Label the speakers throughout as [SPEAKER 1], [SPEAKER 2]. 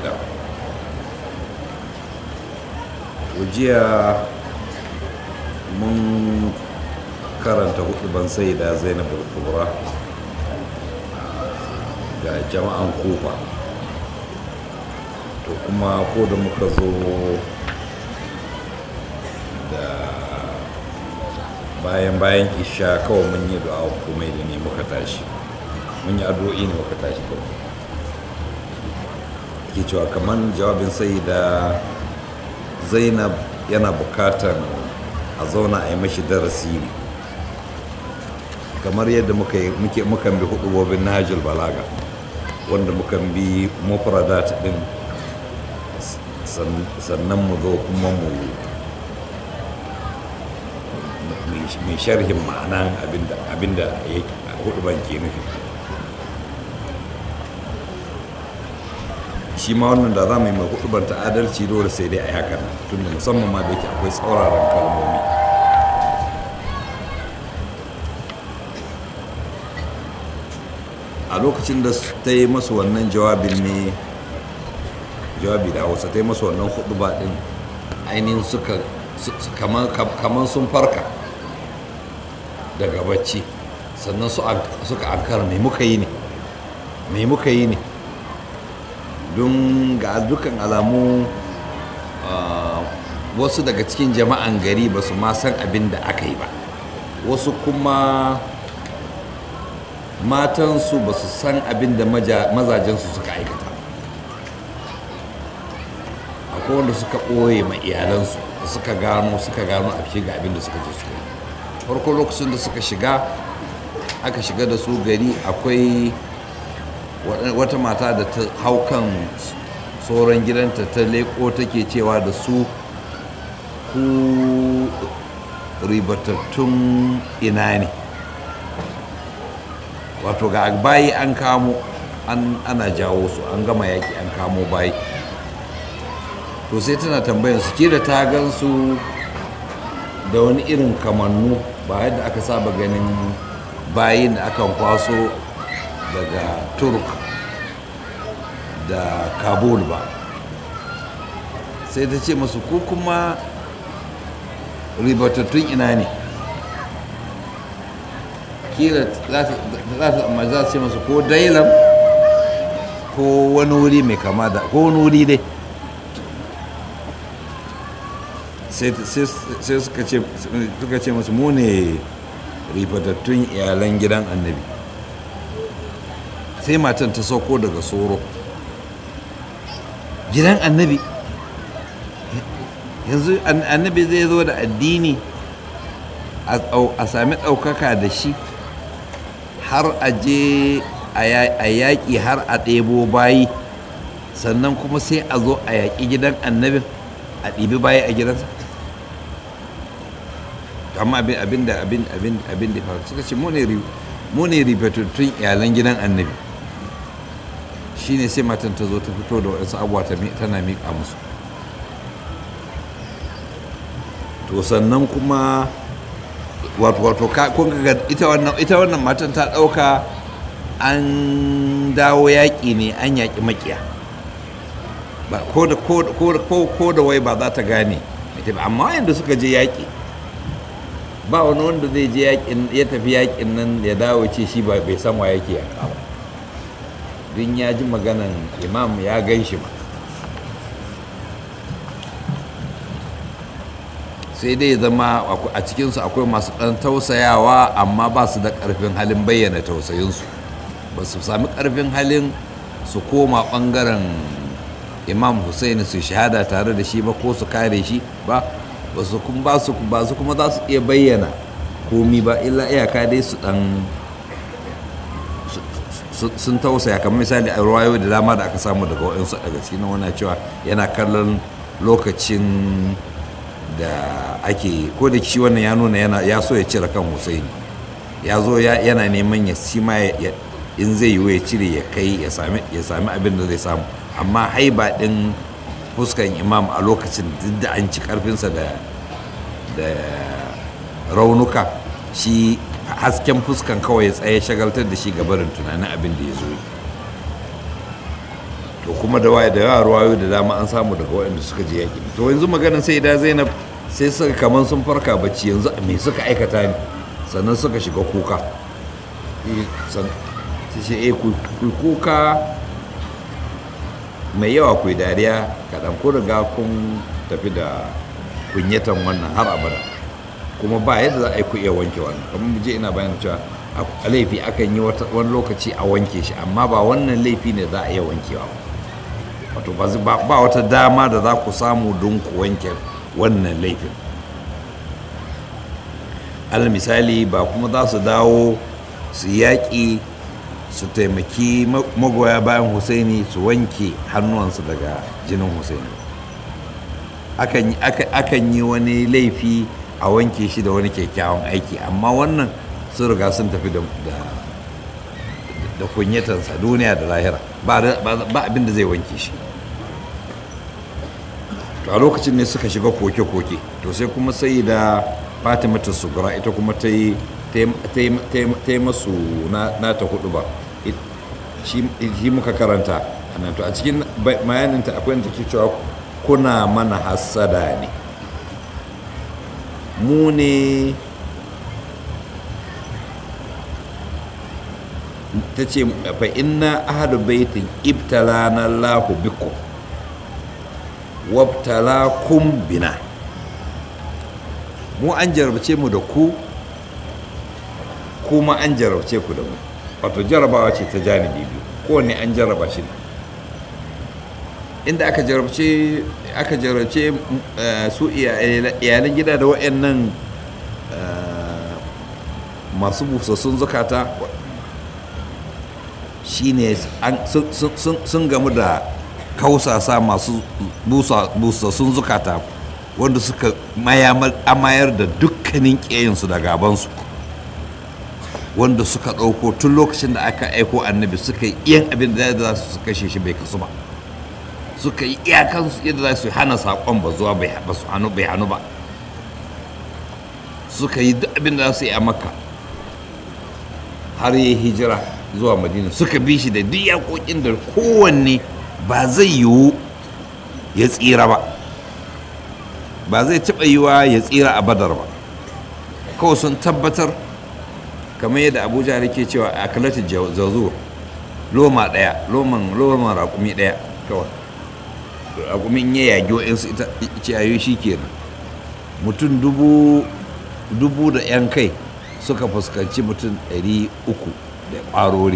[SPEAKER 1] shaidan jiya mun karanta hudu ban sai da zainab kubra ga jama'an kufa to kuma ko da muka zo da bayan bayan isha kawai mun yi du'a komai da ne muka tashi mun yi addu'o'i ne muka tashi kawai ke cewa kamar jawabin sai da zainab yana bukatar a zauna a yi mashi darasi ne kamar yadda muka mukan bi hudubobin nahajul balaga wanda mukan bi mufradat din sannan mu zo kuma mu mai sharhin ma'anan abinda huduban ke nufi shi ma wannan da za mu yi mai huduban ta adalci dole sai dai a haka tunda musamman ma da yake akwai tsauraran kalmomi a lokacin da ta yi masu wannan jawabin ne jawabi da hausa ta yi masu wannan hudu ba din ainihin suka kamar sun farka daga bacci sannan suka ankara mai muka yi ne mai muka yi ne don ga dukkan alamu wasu daga cikin jama'an gari ba su ma san abin da aka yi ba wasu kuma matansu ba su san abin da mazajensu suka aikata akwai wanda suka ɓoye ma iyalansu da suka gano suka gano a shiga abin da suka je su farko lokacin da suka shiga aka shiga da su gari akwai wata mata da ta hau kan tsoron gidanta ta leko take cewa da su ku ribatattun ina ne wato ga bayi an kamo ana jawo su an gama yaki an kamo bayi to sai tana tambayan su kira ta gan su da wani irin kamannu ba yadda aka saba ganin bayin da akan kwaso daga turk da kabul ba sai ta ce masu ko kuma ribatattun ina ne kila za ta ce masu ko dailam ko wani wuri mai kama da ko wani wuri dai sai suka ce masu mu ne ribatattun iyalan gidan annabi sai matan ta sauko daga soro gidan annabi yanzu annabi zai zo da addini a sami ɗaukaka da shi har a je a yaƙi har a ɗebo bayi sannan kuma sai a zo a yaƙi gidan annabin a ɗibi bayi a gidansa amma abin da abin abin abin da faru suka ce mu ne ribatattun iyalan gidan annabi shine sai matan ta zo ta fito da wasu abuwa tana miƙa musu to sannan kuma wato wato kun ga ita wannan ita wannan matan ta ɗauka an dawo yaƙi ne an yaƙi maƙiya ba ko da ko da wai ba za ta gane amma yadda suka je yaƙi ba wani wanda zai je yaƙin ya tafi yaƙin nan ya dawo ce shi ba bai san wa yake yaƙa ba don ya ji maganan imam ya gan shi ba sai dai zama a cikinsu akwai masu ɗan tausayawa amma ba su da ƙarfin halin bayyana tausayinsu ba su sami ƙarfin halin su koma ɓangaren imam hussein su shahada tare da shi ba ko su kare shi ba ba su kuma za su iya bayyana komi ba illa iyaka dai su ɗan sun tausaya kamar misali a ruwayo da dama da aka samu daga waɗansu daga cikin wani cewa yana kallon lokacin da ake ko da shi wannan ya nuna yana ya so ya cire kan Hussein ya zo yana neman ya shi ma in zai yiwu ya cire ya kai ya sami abin da zai samu amma haiba din fuskan imam a lokacin duk da an ci karfinsa da raunuka shi hasken fuskan kawai ya tsaye shagaltar da shi gabarin tunanin abin da ya zo to kuma da waye da yawa ruwayo da dama an samu daga waɗanda suka je yaƙi to yanzu maganin sai da zainab sai suka kaman sun farka bacci yanzu me suka aikata ne sannan suka shiga kuka sai ce eh ku kuka mai yawa ku dariya kaɗan ku riga kun tafi da kunyatan wannan har abada kuma ba yadda za a yi ku iya wanke wannan kamar je ina bayan cewa a laifi akan yi wani lokaci a wanke shi amma ba wannan laifi ne za a iya wankewa wato ba wata dama da za ku samu don ku wanke wannan laifin al misali ba kuma za su dawo su yaƙi su taimaki magoya bayan husaini su wanke hannuwansu daga jinin husaini akan yi wani laifi a wanke shi da wani kyakkyawan aiki amma wannan sun riga sun tafi da kunyatansa duniya da lahira ba abin da zai wanke shi to a lokacin ne suka shiga koke-koke to sai kuma sai da fatimata sugura ita kuma ta yi masu na ta hudu ba shi muka karanta to a cikin bayaninta akwai da ke cewa kuna mana hassada ne mu ne ta ce fa inna ahadu baitin ibtalana Allahu bikum wabtalakum bina mu an jarabce mu da ku kuma an jarabce ku da mu wato jarabawa ce ta janibi biyu kowanne an jaraba shi inda aka jarabce aka jarabce su iyalan gida da waɗannan masu busassun zukata shine sun gamu da kausasa masu busassun zukata wanda suka amayar da dukkanin ƙeyinsu da gabansu wanda suka ɗauko tun lokacin da aka aiko annabi suka yi iyan abin da za su kashe shi bai kasu ba suka yi iyakansu yadda za su hana saƙon ba zuwa bai hannu bai hannu ba suka yi duk abin da za su yi a makka har yi hijira zuwa madina suka bi shi da duk yaƙoƙin da kowanne ba zai yiwu ya tsira ba ba zai taɓa yiwa ya tsira a badar ba kawai sun tabbatar kamar yadda abuja ke cewa a kalatin zazo loma ɗaya loman loman raƙumi ɗaya kawai raƙumin ya yagi wa'insu ita ciyayoyi shi kenan mutum dubu da 'yan kai suka fuskanci mutum 300 da ƙwarori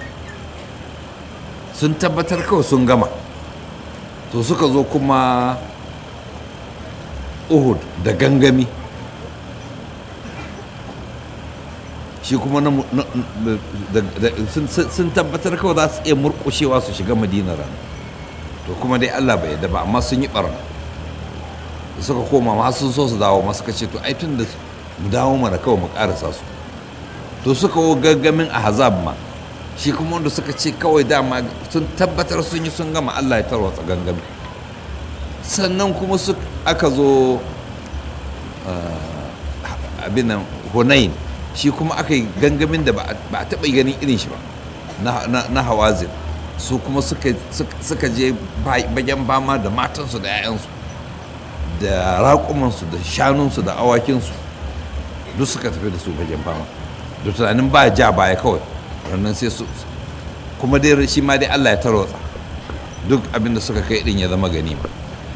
[SPEAKER 1] sun tabbatar kawai sun gama to suka zo kuma uhud da gangami shi kuma sun tabbatar kawai za su iya murkushewa su shiga madina rana to kuma dai allah bai yadda ba amma sun yi barna suka koma ma sun so su dawo masu kace to ai tun da mu dawo mana kawai mu karasa su to suka wo gaggamin a hazab ma shi kuma wanda suka ce kawai dama sun tabbatar sun yi sun gama allah ya tarwatsa gangami sannan kuma su aka zo abin nan hunain shi kuma aka yi gangamin da ba a taɓa ganin irin shi ba na hawazin su kuma suka je bagen bama da matansu da 'ya'yansu da raƙumansu da shanunsu da awakinsu duk suka tafi da su bagen bama da tunanin ba ja baya kawai rannan sai su kuma dai shi ma dai allah ya tarwatsa duk abinda suka kai din ya zama ganima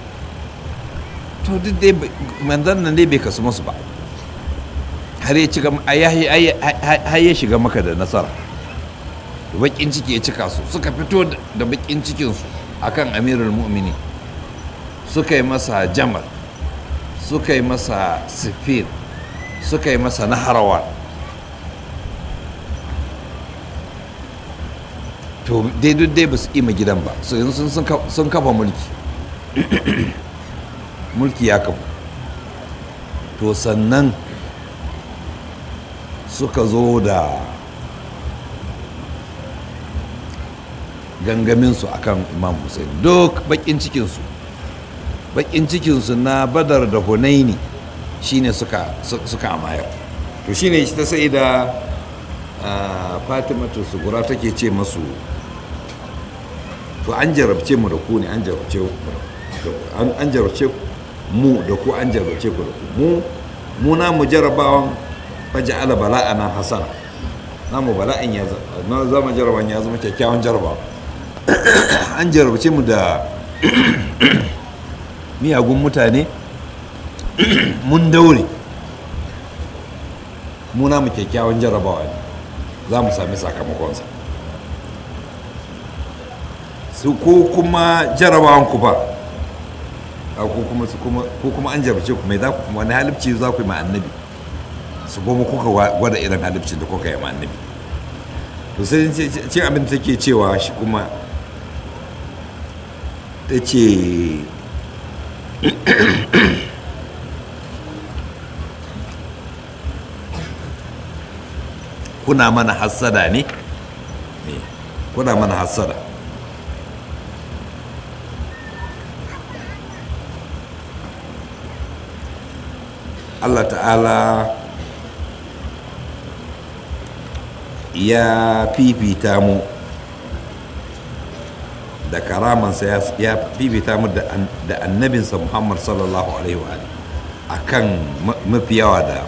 [SPEAKER 1] to duk dai manzan nan dai bai kasu masu ba har ya ci har ya shiga maka da nasara bakin ciki ya cika su suka fito da bakin cikinsu akan amirul mu'mini suka yi masa jamal suka yi masa sifir suka yi masa naharawa to dai duk dai ba su ima gidan ba su yanzu sun kafa mulki mulki ya kafa to sannan suka zo da gangaminsu akan imam hussein duk bakin cikinsu bakin cikinsu na badar da hunaini shine suka suka amayar to shine ta sai da fatimatu sugura take ce masu to an jarabce mu da ku ne an jarabce mu da ku an an jarabce mu da ku an jarabce ku da ku mu mu na mu jarabawan faja'ala bala'ana hasana namu bala'in ya na zama jaraban ya zama kyakkyawan jarabawa an jarabce mu da miyagun mutane mun daure mu namu kyakkyawan jarabawa ne za mu sami sakamakonsa su ko kuma jarabawan ku ba ko kuma su kuma ko kuma an jarabce ku mai za ku wani halibci za ku yi ma annabi su goma kuka gwada irin halibcin da kuka yi ma annabi to sai cin abin da take cewa shi kuma ta ce kuna mana hassada ne kuna mana hassada Allah ta'ala ya fifita mu da karamansa ya fifita mu da annabinsa muhammad sallallahu alaihi wa a kan mafi yawa da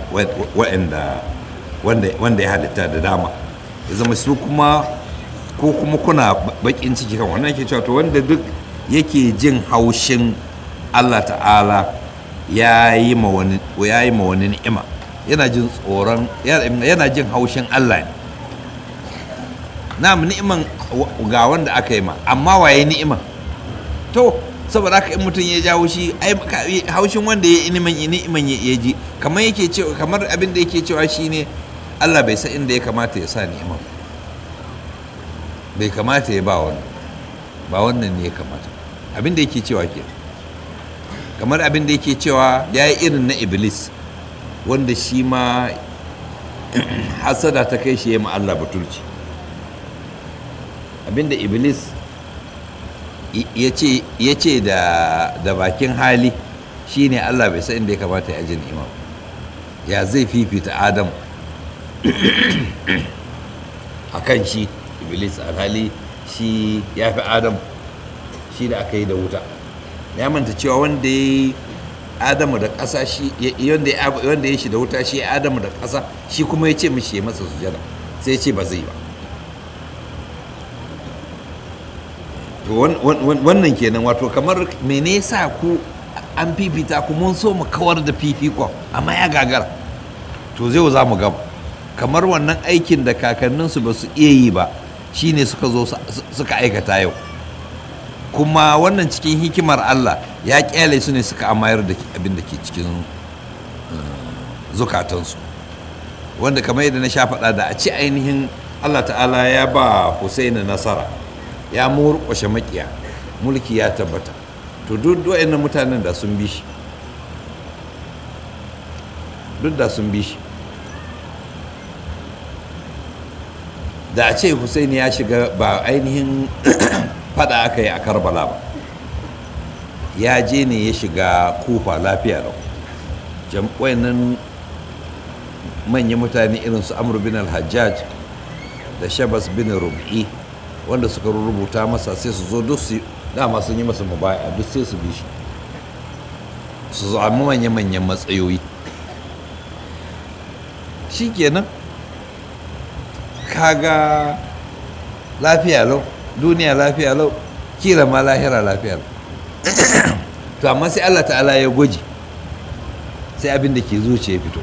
[SPEAKER 1] wanda ya halitta da dama ya zama su kuma ko kuma kuna bakin ciki kan wannan ke cewa to wanda duk yake jin haushin allah ta'ala ya yi ma wani ni'ima yana jin tsoron yana jin haushin allah ne na ni'iman ga wanda aka yi ma amma waye ni'iman to saboda haka in mutum ya jawo shi ai haushin wanda ya ni'iman ni'iman ya ji kamar yake cewa kamar abin da yake cewa shine Allah bai san inda ya kamata ya sa ni'iman bai kamata ya ba wannan ba wannan ne ya kamata abin da yake cewa ke kamar abin da yake cewa ya yi irin na iblis wanda shi ma hasada ta kai shi ya ma Allah batulci abinda iblis ya ce da bakin hali shine allah bai san inda ya kamata ya jin imam ya zai fifita adam a kan shi iblis alhali shi ya fi adam shi da aka yi da wuta ya manta cewa wanda ya yi adamu da ƙasa shi wanda ya shi da wuta shi adamu da ƙasa shi kuma ya ce mishi ya masa sujada sai ya ce ba zai ba wannan kenan wato kamar mene sa ku an fifita ku mun so mu kawar da fifikon amma ya gagara to zai za mu gaba kamar wannan aikin da kakanninsu ba su iya yi ba shine suka zo suka aikata yau kuma wannan cikin hikimar Allah ya kyale su ne suka amayar da abin da ke cikin zukatansu wanda kamar yadda na sha faɗa da a ci ainihin Allah ta'ala ya ba Husaini nasara ya murƙushe makiya mulki ya tabbata to duk waɗannan mutanen da sun bi shi duk da sun bi shi da a ce Hussaini ya shiga ba ainihin fada aka yi a karbala ba ya je ne ya shiga kufa lafiya da wayannan manyan mutane irin su amur bin al-hajjaj da shabas bin rubi wanda suka rubuta masa sai su zo duk su dama sun yi masa mubaya duk sai su bi shi su zama manya-manyan matsayoyi shi kenan kaga lafiya lau duniya lafiya lau kila ma lahira lafiya lau to amma sai allah ta'ala ya gwaji sai abin da ke zuciya fito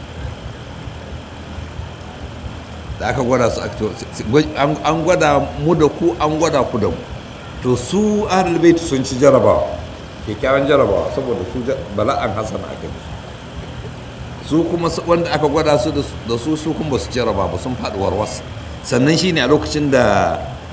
[SPEAKER 1] da aka gwada su an gwada mu da ku an gwada ku da mu to su ahlul bait sun ci jarabawa kyakkyawan jarabawa saboda su bala'an hasana aka yi su kuma wanda aka gwada su da su su kuma su jaraba ba sun faɗi warwas sannan shine a lokacin da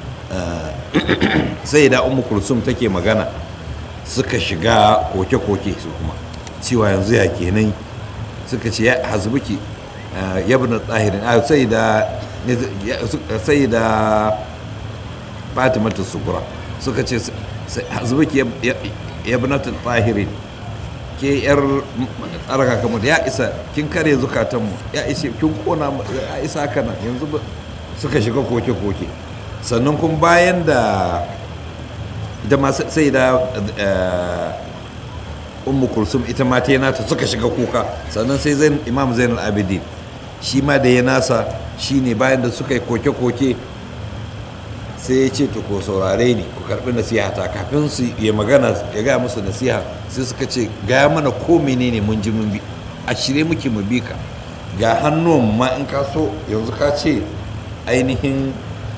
[SPEAKER 1] sai da ummu kulsum take magana suka shiga koke-koke su kuma cewa yanzu ya kenan suka ce ya hasbuki yabna tsahirin a sai da sai da fatimata sukura suka ce hasbuki yabna tsahirin ke yar tsaraka kamar ya isa kin kare zukatanmu ya isa kin kona ya isa kana yanzu suka shiga koke-koke sannan kuma bayan da ita ma sai da ummu kulsum ita ma ta nata suka shiga kuka sannan sai zain imam zainal abidin shi ma da ya nasa shine bayan da suka yi koke-koke sai ya ce to ko saurare ni ku karbi nasiha ta kafin su ya magana ya gaya musu nasiha sai suka ce gaya mana ko menene mun ji mun bi a shirye muke mu bi ka ga hannun ma in ka so yanzu ka ce ainihin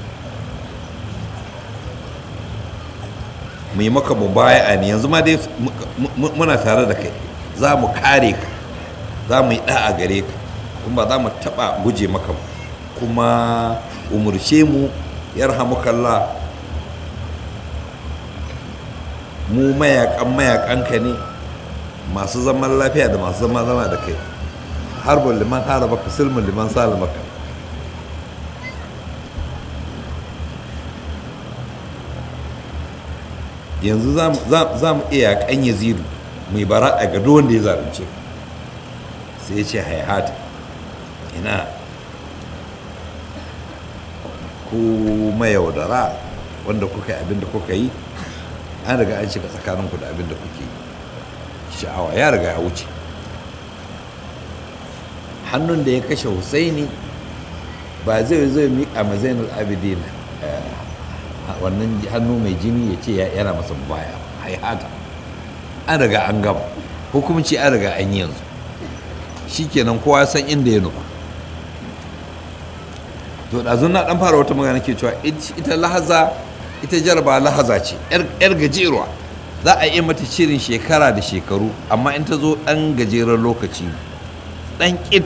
[SPEAKER 1] mu yi maka mubaya ne yanzu ma dai muna tare da kai za mu kare ka za mu yi da'a gare ka kuma za mu taɓa guje maka kuma umurce mu yarhamukallah mu mayakan mayakanka ne masu zaman lafiya da masu zama zama da kai harbin liman harabaka silmin liman salamaka yanzu za mu iya kan yazidu mai bara a gado wanda ya zarance sai ya ce haihata ina ku mayaudara wanda kuka yi abinda kuka yi an riga an shiga tsakaninku da abinda kuke yi sha'awa ya riga ya wuce hannun da ya kashe husaini ba zai zai miƙa ma zainul abidin wannan hannu mai jini ya ce yana masa baya haihata an riga an gama hukumci an riga an yi yanzu shikenan kowa san inda ya nufa to ɗazun na ɗan fara wata magana ke cewa ita lahaza ita jaraba lahaza ce yar gajeruwa za a iya mata shirin shekara da shekaru amma in ta zo ɗan gajeren lokaci ɗan ƙit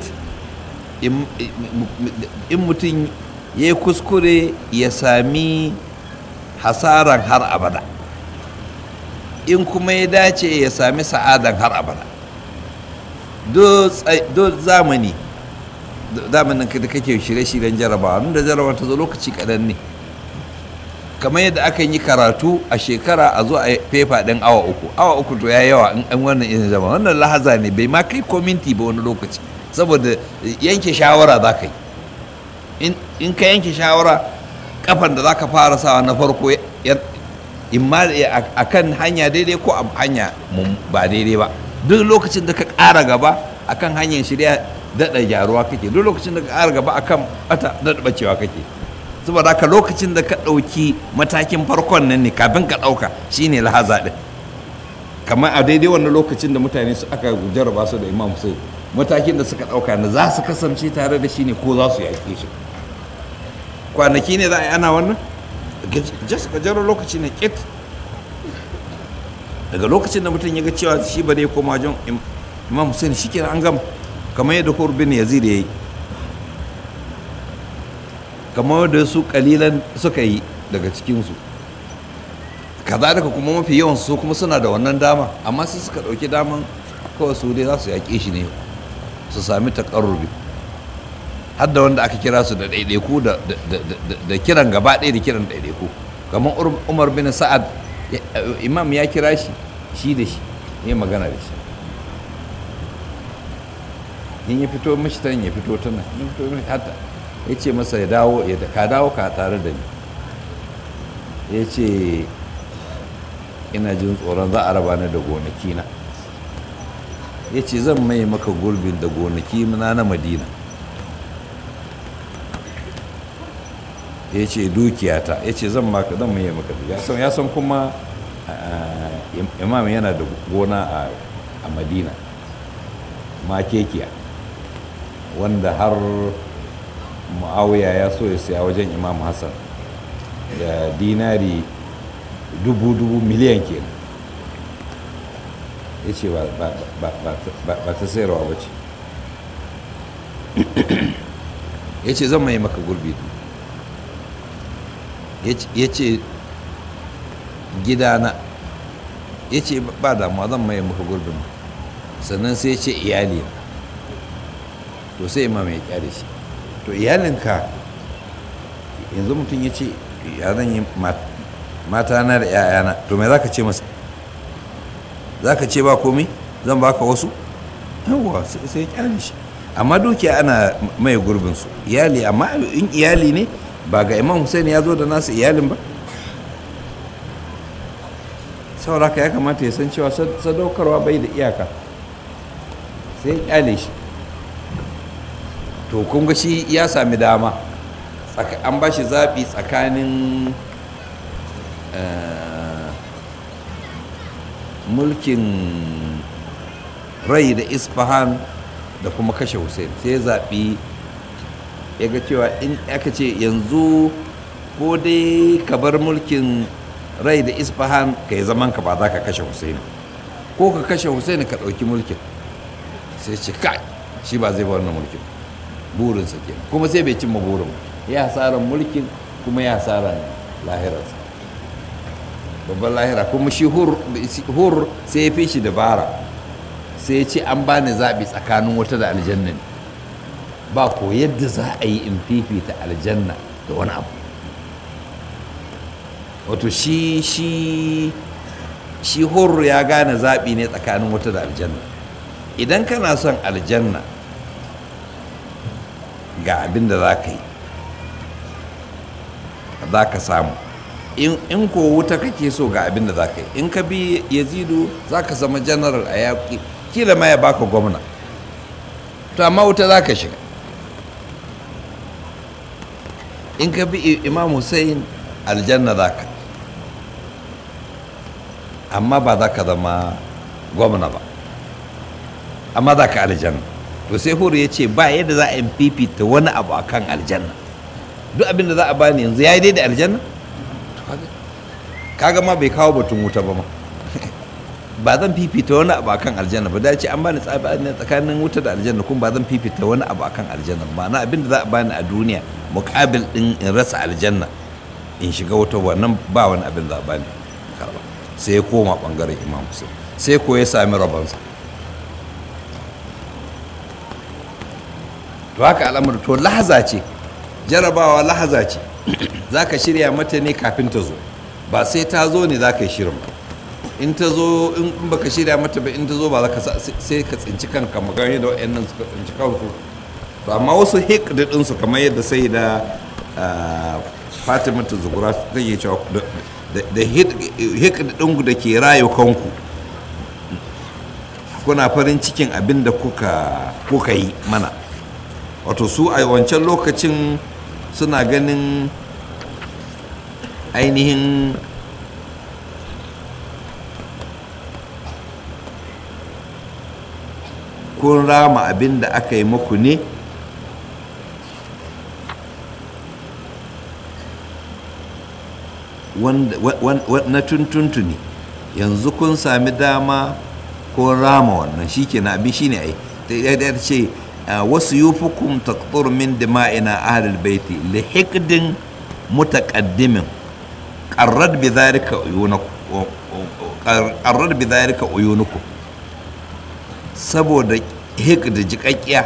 [SPEAKER 1] in mutum ya yi kuskure ya sami hasaran har abada in kuma ya dace ya sami sa'adan har abada do zamani zamanin da kake shirye-shiryen jarabawa da jarabawa ta zo lokaci kaɗan ne kamar yadda aka yi karatu a shekara a zo a fefa ɗin awa uku awa uku to ya yawa in wannan izin zama wannan lahaza ne bai ma kai kominti ba wani lokaci saboda yanke shawara za ka yi in ka yanke shawara kafan da za ka fara sawa na farko in ma a kan hanya daidai ko a hanya ba daidai ba duk lokacin da ka ƙara gaba a kan hanyar shirya daɗa gyaruwa kake duk lokacin da ka ƙara gaba a kan ɓata daɗa ɓacewa kake saboda haka lokacin da ka ɗauki matakin farkon nan ne kafin ka ɗauka shine lahaza ɗin kamar a daidai wannan lokacin da mutane su aka jarraba su da imam sai matakin da suka ɗauka na za su kasance tare da shi ne ko za su yaƙe shi kwanaki ne za a yi ana wannan just gajeren lokaci ne kit daga lokacin da mutum ya ga cewa shi ba dai koma wajen imam hussein shi kenan an gama kamar yadda bin yazid ya yi kamar yadda su kalilan suka yi daga cikinsu kazalika kuma mafi yawan su kuma suna da wannan dama amma sai suka ɗauki daman kawai su dai za su yaƙe shi ne su sami taƙarrubi har da wanda aka kira su da ɗaiɗaiku da kiran gaba ɗaya da kiran ɗaiɗaiku kamar umar bin sa'ad imam ya kira shi shi da shi ya magana da shi in ya fito mishi ta ya fito ta nan ya fito mishi hata ya ce masa ya dawo ya ka dawo ka tare da ni ya ce ina jin tsoron za a raba ni da gonaki na ya ce zan mai maka gurbin da gonaki na na madina ya ce dukiyata ya ce zan maka zan mai maka ya san kuma imam yana da gona a madina makekiya wanda har muawiya ya so ya siya wajen imam hassan da dinari dubu-dubu miliyan kenan ya ce ba ta sayarwa ba ce ya ce zan mai maka gurbi ya ce gidana ya ce ba damuwa zan mai maka gurbin sannan sai ya ce iyali to sai imam ya kyale shi to iyalinka yanzu mutum ya ce ya zan yi mata na da 'ya'yana to mai za ka ce masa za ka ce ba komai zan baka wasu yawwa sai kyale shi amma dukiya ana mai gurbinsu iyali amma in iyali ne ba ga imam hussein ya zo da nasu iyalin ba sauraka ya kamata ya san cewa sadaukarwa bai da iyaka sai ya kyale shi to kun ga shi ya sami dama an ba shi zaɓi tsakanin mulkin rai da isfahan da kuma kashe hussein sai ya zaɓi ya ga cewa in aka ce yanzu ko dai ka bar mulkin rai da isfahan ka yi zaman ka ba za ka kashe hussein ko ka kashe hussein ka ɗauki mulkin sai ce kai shi ba zai ba wannan mulkin burinsa ke kuma sai bai cimma burin ya hasaran mulkin kuma ya hasaran lahirarsa babban lahira kuma shi hur sai ya fi shi dabara sai ya ce an bani zaɓi tsakanin wata da aljanna ba ko yadda za a yi in fifita aljanna da wani abu wato shi shi shi hur ya gane zaɓi ne tsakanin wata da aljanna idan kana son aljanna ga abin da za ka yi za ka samu in ko wuta kake so ga abin da za ka yi in ka bi yazidu za ka zama general a yaƙi kila ma ya baka gwamna to amma wuta za ka shiga in ka bi imam hussein aljanna za ka amma ba za ka zama gwamna ba amma za ka aljanna to sai huru ya ce ba yadda za a yi fifita wani abu akan aljanna duk abin da za a bani yanzu ya yi dai da aljanna kaga ma bai kawo batun wuta ba ma ba zan fifita wani abu akan aljanna ba dace an bani tsabani tsakanin wuta da aljanna kuma ba zan fifita wani abu akan aljanna ma'ana abin da za a bani a duniya mukabil din in rasa aljanna in shiga wuta wannan ba wani abin da za a bani karba sai ya koma bangaren imam Hussein sai ko ya sami rabansa to haka al'amur to lahaza ce jarabawa lahaza ce za ka shirya mata ne kafin ta zo ba sai ta zo ne za ka yi shirin ba in ta zo in baka shirya mata ba in ta zo ba za ka sai ka tsinci kanka magana da wa'annan suka tsinci kansu to amma wasu hikdi ɗinsu kamar yadda sai da fatima ta zugura take cewa da hikdi ɗinku da ke rayu kanku kuna farin cikin abin da kuka yi mana wato su a wancan lokacin suna ganin ainihin kun rama abin da aka yi muku ne na tuntuntuni yanzu kun sami dama ko rama wannan shi ke na abin shi ne ai ta ce wasu yufukum taqtur min dima'ina ahlul baiti li hikdin mutaqaddimin qarrad bi dhalika uyunukum qarrad bi dhalika uyunukum saboda hikda jiƙaƙƙiya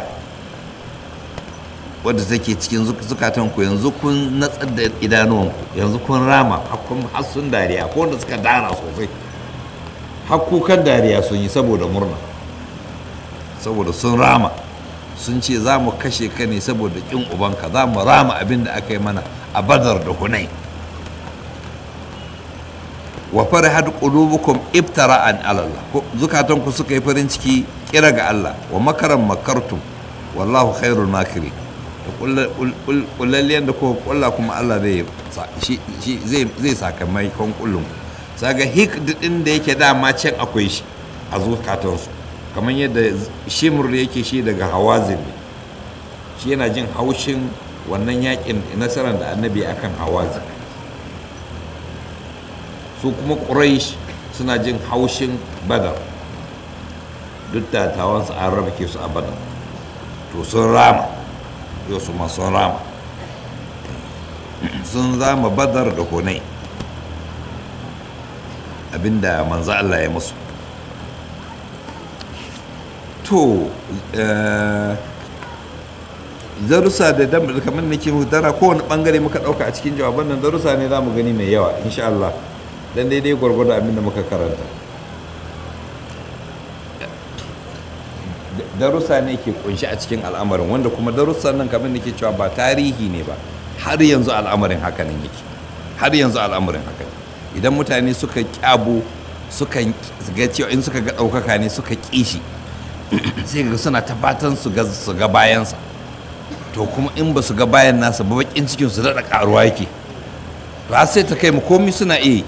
[SPEAKER 1] wadda take cikin zukatanku yanzu kun natsar da idanuwanku yanzu kun rama har sun dariya ko wanda suka dara sosai har kukan dariya sun yi saboda murna saboda sun rama sun ce za mu kashe ka ne saboda ƙin ubanka za mu rama abin da aka yi mana a badar da hunai wa farihat qulubukum ibtara'an ala Allah zukatanku suka yi farin ciki kira ga Allah wa makaran makartum wallahu khairul makiri kullalliyan da kuka kulla kuma Allah zai zai sakamakon kullum saga hik din da yake dama can akwai shi a zukatansu kamar yadda shimur yake shi daga hawazin shi yana jin haushin wannan yakin nasarar da annabi akan hawazin su kuma quraish suna jin haushin badar duk da tawansu an raba ke su a badar to sun rama yau su ma sun rama sun zama badar da hunai abinda manzo Allah ya musu to darussa da dan kamar nake muku dara kowane bangare muka dauka a cikin jawaban nan darussa ne za mu gani mai yawa insha Allah dan daidai gwargwado abin da muka karanta darussa ne ke kunshi a cikin al'amarin wanda kuma darussan nan kamar nake cewa ba tarihi ne ba har yanzu al'amarin hakanan yake har yanzu al'amarin haka idan mutane suka kyabo sukan ga cewa in suka ga ɗaukaka ne suka ƙi shi sai ga suna ta fatan su ga su ga bayansa to kuma in ba su ga bayan nasa ba bakin cikin su daɗa ƙaruwa yake to har sai ta kai mu komi suna iya yi.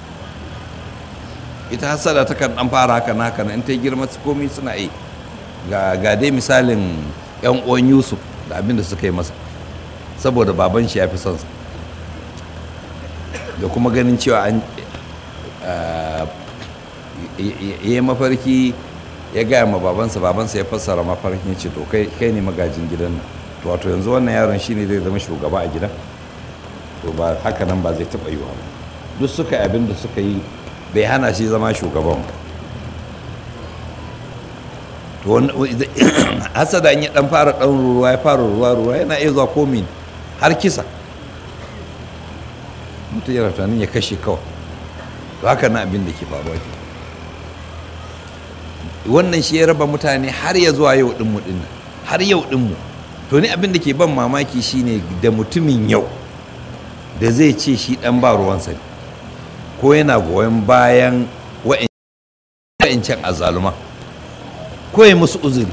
[SPEAKER 1] ita hasada ta kan ɗan fara haka na haka na in ta yi girma su komi suna iya yi. ga ga dai misalin yan uwan yusuf da abin da suka yi masa saboda baban shi ya fi son sa da kuma ganin cewa an ah, y- y- ya yi mafarki ya gaya ma babansa babansa ya fassara mafarkin ce to kai kai ne magajin gidan nan to wato yanzu wannan yaron shine zai zama shugaba a gidan to ba haka nan ba zai taɓa yiwa ba duk suka yi abin da suka yi bai hana shi zama shugaban ba to wani- hasada in ya dan fara dan ruwa ya fara ruwa ruwa yana iya zuwa komi har kisa mutum yana tunanin ya kashe kawai to haka na abin da ke faruwa ke wannan shi ya raba mutane har ya zuwa yau dinmu din nan har yau dinmu to ni abin da ke ban mamaki shine da mutumin yau da zai ce shi dan ba ruwansa ne ko yana goyon bayan wa'ancan azaluma ko ya musu uzuri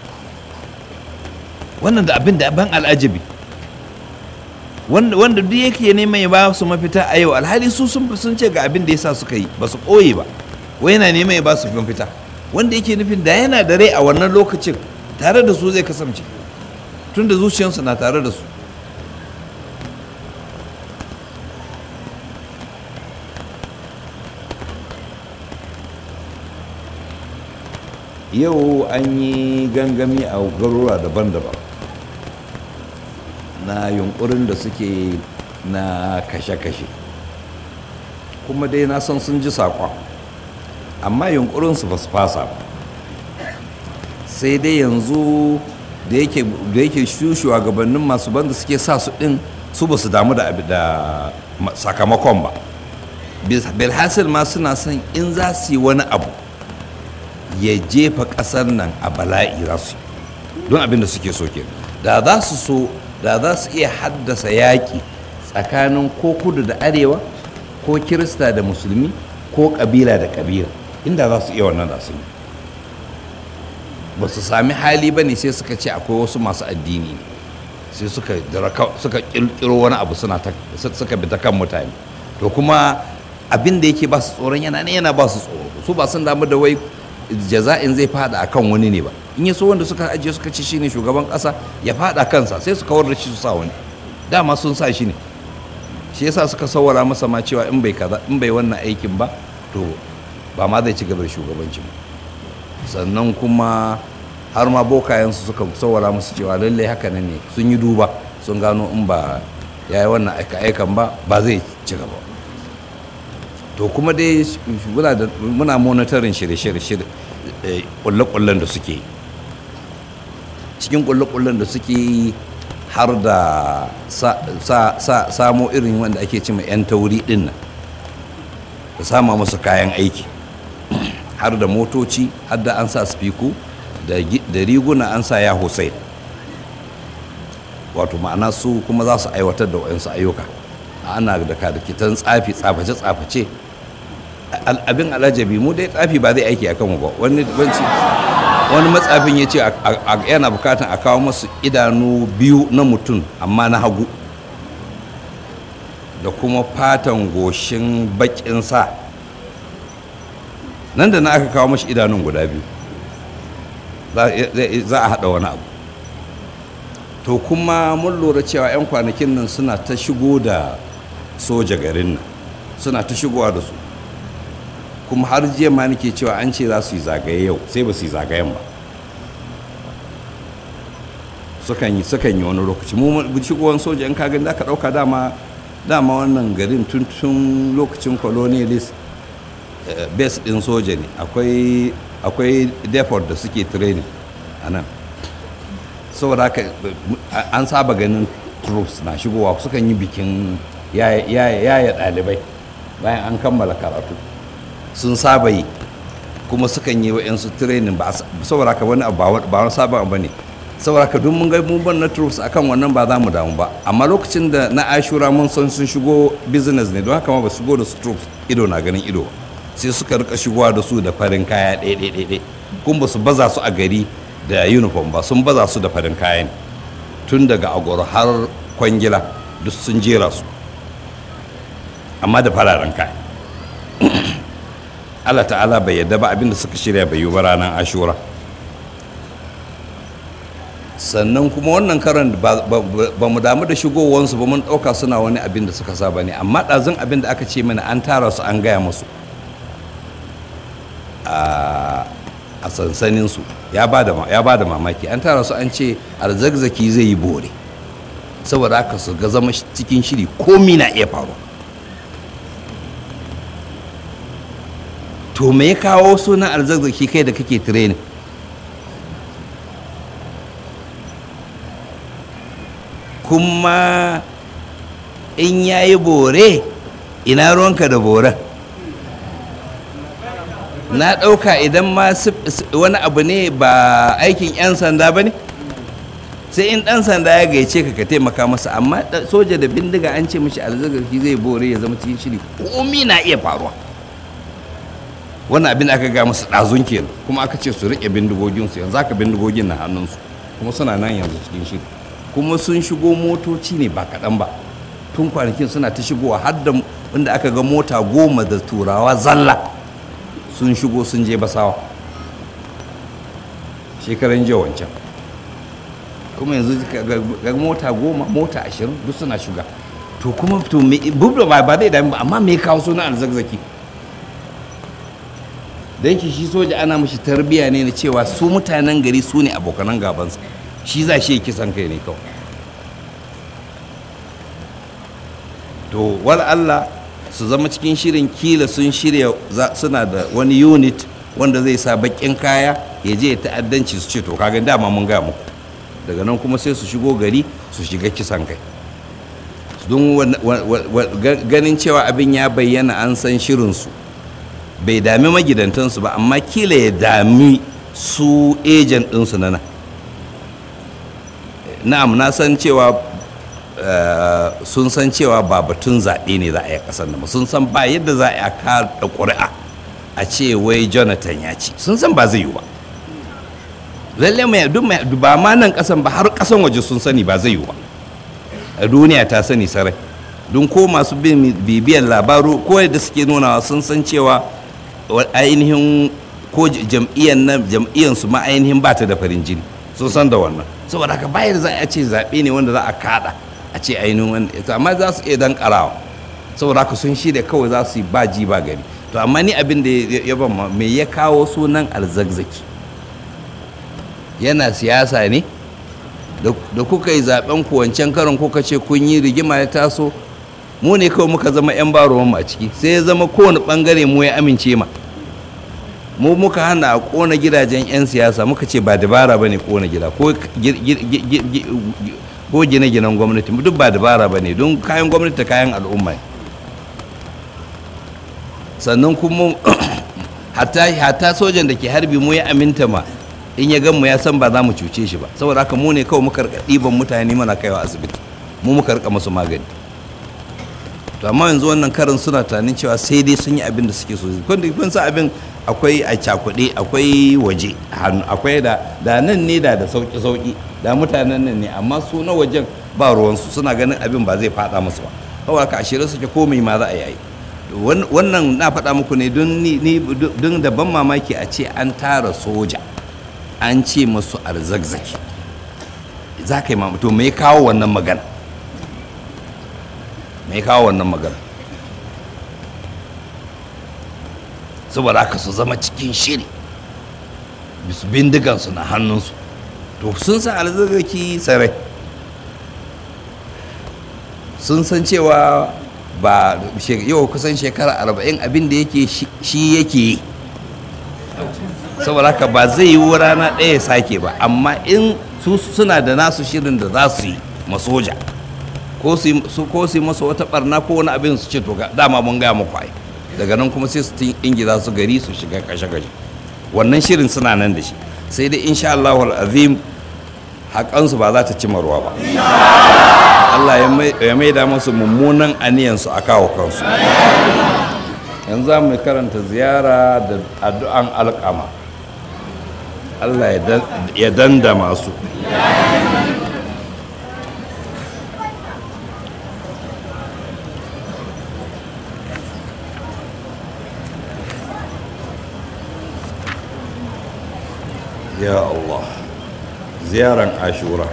[SPEAKER 1] wannan da abin da ban al'ajabi wanda wanda duk yake neman ya ba su mafita a yau alhali su sun sun ce ga abin da yasa suka yi ba su ɓoye ba wai yana neman ya ba su mafita wanda yake nufin da yana da rai a wannan lokacin tare da su zai kasance tunda zuciyarsu na tare da su yau an yi gangami a garuruwa daban-daban na yunkurin da suke na kashe-kashe kuma dai na san sun ji saƙon amma yunkurinsu ba su fasa ba sai dai yanzu da yake da yake shugabannin masu banda suke sa su ɗin su ba su damu da abi- da ma- sakamakon ba bilhassil ma suna son in za su yi wani abu ya jefa ƙasar nan a bala'i za su yi don abin da suke so ke da za su so da za su iya haddasa yaƙi tsakanin ko kudu da arewa ko kirista da musulmi ko ƙabila da ƙabila inda za su iya wannan da su yi ba su sami hali ba ne sai suka ce akwai wasu masu addini ne sai suka dira ka- suka ƙirƙiro wani abu suna ta su- suka bi ta kan mutane to kuma abin da yake ba su tsoron yana ne yana ba su tsoro su ba sun damu da wai jaza'in zai fada akan wani ne ba in ya so wanda suka ajiye suka ci shine shugaban kasa ya fada kansa sai su kawar da shi su sa wani dama sun sa shi ne shi yasa suka sawara masa ma cewa in bai kaza in bai wannan aikin ba to ba ma zai ci gaba da shugabanci ba sannan kuma har ma bokayensu suka sawara musu cewa lallai haka nan ne sun yi duba sun gano in ba ya yi wannan aika-aikan ba ba zai ci gaba to kuma dai muna da- muna monitorin shirye-shirye eh, kulle-kullen da suke yi cikin kulle-kullen da suke yi har da sa- sa- sa- samo irin wanda ake cima 'yan tauri din nan da sama musu kayan aiki har da motoci har da an sa spiku da gi- da riguna an sa ya hussein wato ma'ana su kuma za su aiwatar da wayansu ayyuka ana da kadakitan tsafi tsaface-tsaface Al- abin alajabi mu dai tsafi ba zai aiki a kanmu ba wani banci wani matsafin ya ce a- a- a- yana bukatan a kawo masu idanu biyu na mutum amma na hagu da kuma fatan goshin bakin sa nan da na aka kawo mashi idanun guda biyu za- zai- za a haɗa wani abu to kuma mun lura cewa 'yan kwanakin nan suna ta shigo da soja garin nan suna ta shigowa da su kuma har jiya ma nake cewa an ce za su yi zagaye yau sai ba su yi zagayen ba sukan yi sukan yi wani lokaci mu mu- shigowar soja in kagan da ka dauka dama dama wannan garin tun tun lokacin colonialist eh, base din soja ne akwai akwai depot da suke training a nan saboda haka eh, an saba ganin troops na shigowa sukan yi bikin yaya yaya ɗalibai bayan an kammala karatu sun saba yi kuma sukan yi wa'yansu training ba a sa- saboda haka wani abu ba wa- ba wani sabon abu ne saboda haka duk mun ga mun ban na troops akan wannan ba za mu damu ba amma lokacin da na ashura mun san sun shigo business ne don haka ma ba su shigo da su troops ido na ganin ido ba. sai suka rika shigowa da su da farin kaya ɗaya kuma ba su baza su a gari da uniform ba sun baza su da farin kaya ne tun daga agoro har kwangila duk sun jera su amma da fararen kaya Allah ta'ala bai yadda ba abinda suka shirya bai yi ba ranar ashura sannan kuma wannan karan ba mu damu da shigowansu ba mun ɗauka suna wani abin da suka saba ne amma ɗazun abin da aka ce mana an tara su an gaya musu a sansaninsu ya ba da mamaki an tara su an ce arzakzaki zai yi bore saboda haka su ga zama cikin shiri komi na iya faruwa to me ya kawo sunan arzakzaki kai da kake training kuma in ya yi bore ina ruwanka da boren na ɗauka idan ma wani abu ne ba aikin 'yan sanda ba ne sai in ɗan sanda ya gaice ka ka taimaka masa amma soja da bindiga an ce mashi alzagarki zai bore ya zama cikin shiri komi na iya faruwa wannan abin aka ga masu ɗazun kenan kuma aka ce su riƙe bindigoginsu yanzu aka bindigogin na hannunsu kuma suna nan yanzu cikin shiri kuma sun shigo motoci ne ba kaɗan ba tun kwanakin suna ta shigowa har da inda aka ga mota goma da turawa zalla sun shigo sun je basawa shekaran jiya wancan kuma yanzu ga mota goma mota ashirin duk suna shiga to kuma to bubda ba ba zai dami ba amma me kawo suna alzakzaki da yake shi soja ana mashi tarbiya ne na cewa su mutanen gari su ne abokanan gabansa shi za shi kisan kai ne kawai to wal Allah su zama cikin shirin kila sun shirya suna da wani unit wanda zai sa bakin kaya ya je ya ta'addanci su ce to kaga dama mun ga muku daga nan kuma sai su shigo gari su shiga kisan kai don ganin cewa abin ya bayyana an san shirinsu bai dami magidantansu ba amma kila ya dami su ejen ɗinsu na nan na'am na san cewa sun san cewa ba batun zaɓe ne za a yi ƙasar nan sun san ba yadda za a kaɗa ƙuri'a a ce wai jonathan ya ci sun san ba zai yi ba lalle mai duk mai ba ma nan ƙasan ba har ƙasan waje sun sani ba zai yi ba a duniya ta sani sarai don ko masu bibiyan labaru ko yadda suke nunawa sun san cewa ainihin ko jam'iyyar nan jam'iyyar su ma ainihin ba ta da farin jini sun san da wannan saboda haka bayar za a ce zaɓe ne wanda za a kaɗa a ce ainihin wanda amma za su iya dan karawa saboda haka sun shirya kawai za su yi ba ji ba gari to amma ni abin da ya ban me ya kawo sunan alzagzaki yana siyasa ne da kuka yi zaben ku wancan karon kuka ce kun yi rigima ya taso mu ne kawai muka zama yan barowan a ciki sai ya zama kowane bangare mu ya amince ma mu muka hana a kona gidajen 'yan siyasa muka ce ba dabara ba ne kona gida ko ko gine-ginen gwamnati duk ba dabara ba ne don kayan gwamnati kayan al'umma sannan kuma hatta sojan da ke harbi mu ya aminta ma in ya mu ya san ba za mu cuce shi ba saboda haka mu ne kawai muka rika ɗiban mutane mana kaiwa asibiti mu muka rika musu magani to amma yanzu wannan karin suna tunanin cewa sai dai sun yi abin da suke so kun sa abin akwai a cakuɗe akwai waje hannu akwai da da nan ne da da sauki sauki da mutanen nan ne amma su na wajen ba ruwansu suna ganin abin ba zai fada musu ba kawai ka ashirin suke komai ma za a yi wannan na faɗa muku ne don da ban mamaki a ce an tara soja an ce masu arzakzaki za ka yi mamaki to me kawo wannan magana me kawo wannan magana saboda haka su zama cikin shiri bisu bindigansu na hannunsu to sun san alzagaki sarai sun san cewa ba yau kusan shekara arba'in abin da yake shi yake yi saboda haka ba zai yi rana ɗaya ya sake ba amma in su suna da nasu shirin da za su yi masoja ko su yi masa wata barna ko wani abin su ce to dama mun gaya muku ai daga nan kuma sai su ingiza su gari su shiga kashe-kashe wannan shirin suna nan da shi sai dai insha Allah azim haƙansu ba za ta ci ruwa ba Allah ya maida musu mummunan aniyansu a kawo kansu yanzu za mu karanta ziyara da addu'an alƙama allah ya danda masu ya allah ziyaran ashura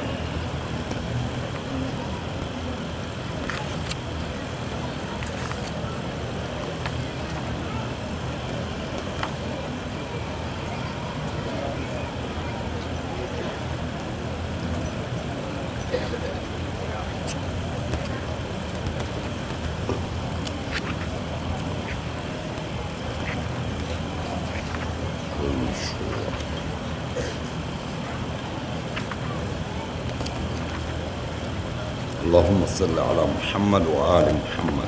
[SPEAKER 1] اللهم صل على محمد وآل محمد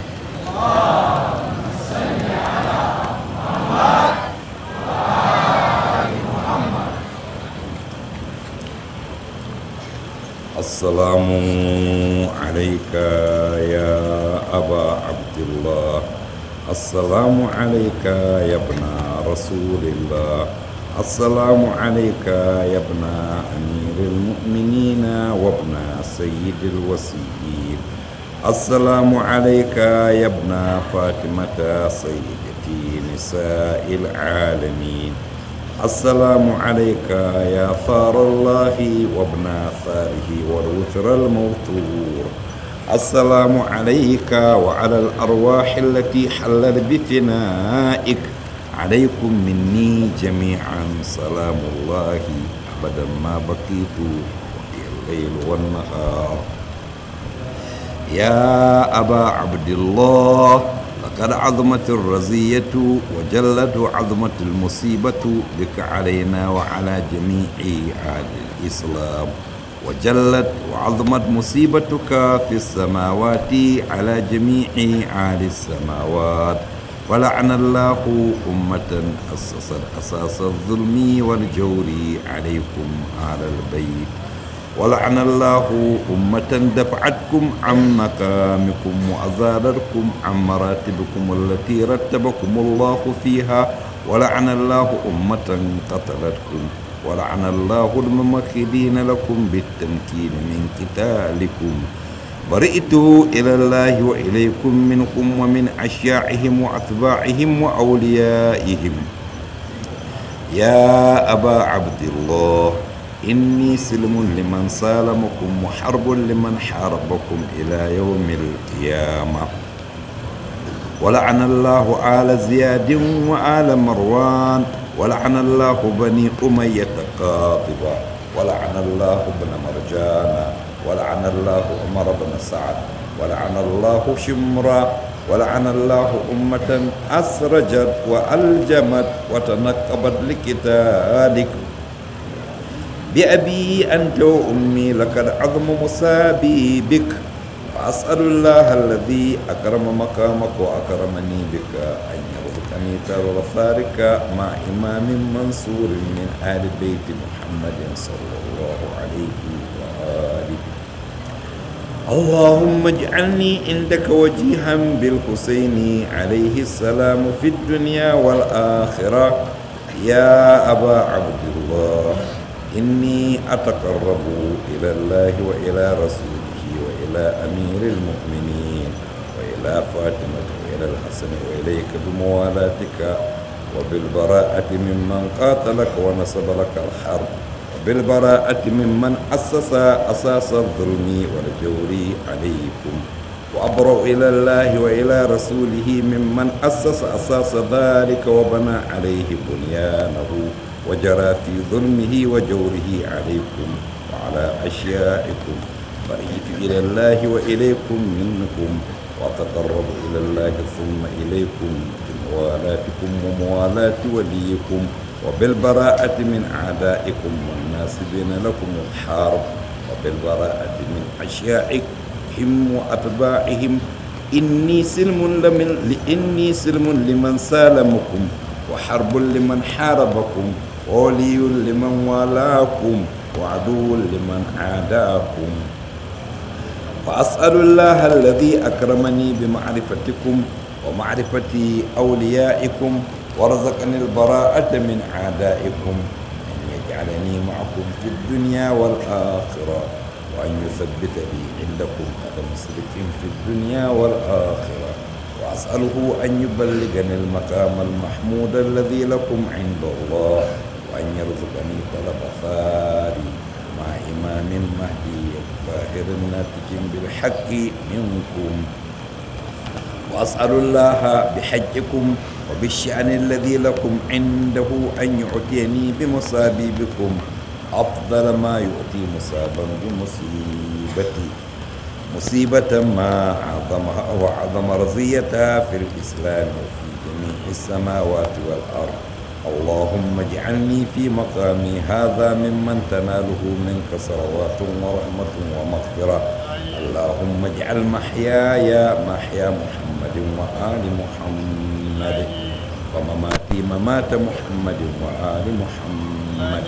[SPEAKER 1] السلام عليك يا أبا عبد الله السلام عليك يا ابن رسول الله السلام عليك يا ابن أمير المؤمنين وابن سيد الوسيين السلام عليك يا ابن فاطمة سيدتي نساء العالمين السلام عليك يا ثار الله وابن ثاره والوتر الموتور السلام عليك وعلى الأرواح التي حلت بفنائك عليكم مني جميعا سلام الله أبدا ما بقيت وفي الليل والنهار يا أبا عبد الله لقد عظمت الرزية وجلت عظمت المصيبة بك علينا وعلى جميع أهل الإسلام وجلت وعظمت مصيبتك في السماوات على جميع أهل السماوات ولعن الله أمة أسست أساس الظلم والجور عليكم أهل البيت ولعن الله أمة دفعتكم عن مقامكم وأزالتكم عن مراتبكم التي رتبكم الله فيها ولعن الله أمة قتلتكم ولعن الله الممخذين لكم بالتمكين من قتالكم برئت إلى الله وإليكم منكم ومن أشياعهم وأتباعهم وأوليائهم يا أبا عبد الله إني سلم لمن سالمكم وحرب لمن حاربكم إلى يوم القيامة ولعن الله آل زياد وآل مروان ولعن الله بني أمية قاطبة ولعن الله ابن مرجان ولعن الله عمر بن سعد ولعن الله شمرا ولعن الله أمة أسرجت وألجمت وتنقبت لقتالك بأبي أنت وأمي لقد عظم مصابي بك فأسأل الله الذي أكرم مقامك وأكرمني بك أن يرزقني ترى ثارك مع إمام منصور من آل بيت محمد صلى الله عليه وآله اللهم اجعلني عندك وجيها بالحسين عليه السلام في الدنيا والآخرة يا أبا عبد الله إني أتقرب إلى الله وإلى رسوله وإلى أمير المؤمنين وإلى فاطمة وإلى الحسن وإليك بموالاتك وبالبراءة ممن قاتلك ونصب لك الحرب وبالبراءة ممن أسس أساس الظلم والجور عليكم وأبرأ إلى الله وإلى رسوله ممن أسس أساس ذلك وبنى عليه بنيانه وجرى في ظلمه وجوره عليكم وعلى أشيائكم بريت إلى الله وإليكم منكم وأتقرب إلى الله ثم إليكم بموالاتكم وموالاة وليكم وبالبراءة من أعدائكم والناسبين لكم الحرب وبالبراءة من أشيائكم وأتباعهم إني سلم لمن إني سلم لمن سالمكم وحرب لمن حاربكم وولي لمن والاكم وعدو لمن عاداكم وأسأل الله الذي أكرمني بمعرفتكم ومعرفة أوليائكم وارزقني البراءة من أعدائكم أن يجعلني معكم في الدنيا والآخرة وأن يثبت لي عندكم قدم صدق في الدنيا والآخرة وأسأله أن يبلغني المقام المحمود الذي لكم عند الله وأن يرزقني طلب ثاري مع إمام مهدي ظاهر ناتج بالحق منكم وأسأل الله بحجكم وبالشأن الذي لكم عنده أن يعطيني بمصابيبكم أفضل ما يؤتي مصابا بمصيبتي مصيبة ما أعظمها وأعظم رزيتها في الإسلام وفي جميع السماوات والأرض اللهم اجعلني في مقامي هذا ممن تناله منك صلوات ورحمة ومغفرة اللهم اجعل محياي محيا محمد وآل محمد ومماتي ممات محمد وآل محمد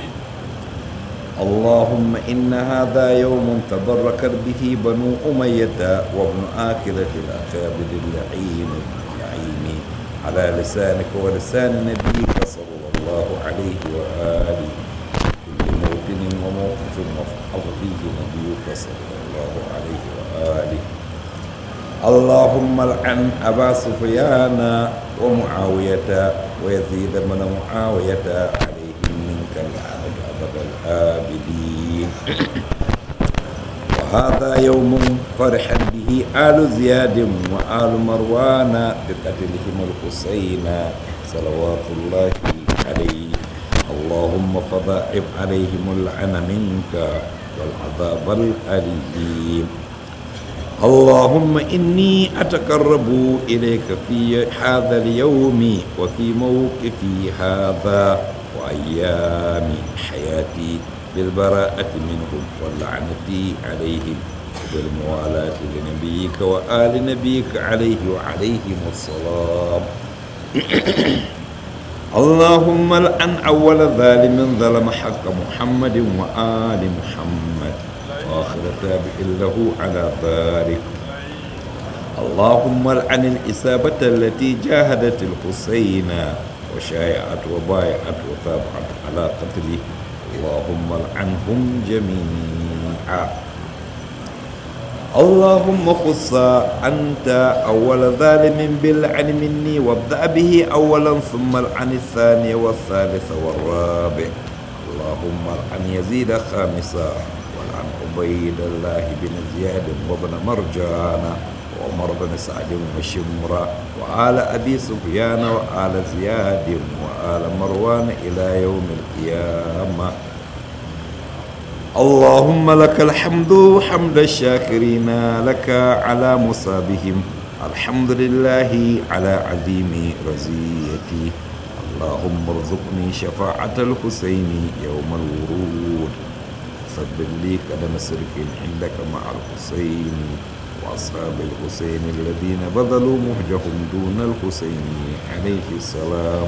[SPEAKER 1] اللهم إن هذا يوم تبركت به بنو أمية وابن آكلة الأخابد اللعين اللعين على لسانك ولسان نبيك صلى الله عليه وآله كل موطن وموقف وفحظ فيه نبيك صلى الله عليه وآله اللهم العن أبا سفيان ومعاوية ويزيد من معاوية عليهم منك اللعنة أبد الآبدين وهذا يوم فرح به آل زياد وآل مروان بقتلهم الحسين صلوات الله عليه اللهم فضاعف عليهم اللعن منك والعذاب الأليم اللهم إني أتقرب إليك في هذا اليوم وفي موقفي هذا وأيام حياتي بالبراءة منهم واللعنة عليهم بالموالاة لنبيك وآل نبيك عليه وعليهم السلام اللهم الآن أول ظالم ظلم حق محمد وآل محمد وآخر تابع له على ذلك اللهم العن الإصابة التي جاهدت الحسين وشايعت وبايعت وتابعت على قتله اللهم العنهم جميعا اللهم خص أنت أول ظالم باللعن مني وابدأ به أولا ثم العن الثاني والثالث والرابع اللهم العن يزيد خامسا والعن عبيد الله بن زياد وابن مرجان وعمر بن سعد وشمرة وآل أبي سفيان وآل زياد وآل مروان إلى يوم القيامة اللهم لك الحمد حمد الشاكرين لك على مصابهم الحمد لله على عظيم رزيتي اللهم ارزقني شفاعة الحسين يوم الورود ثبت لي قدم سرك عندك مع الحسين وأصحاب الحسين الذين بذلوا مهجهم دون الحسين عليه السلام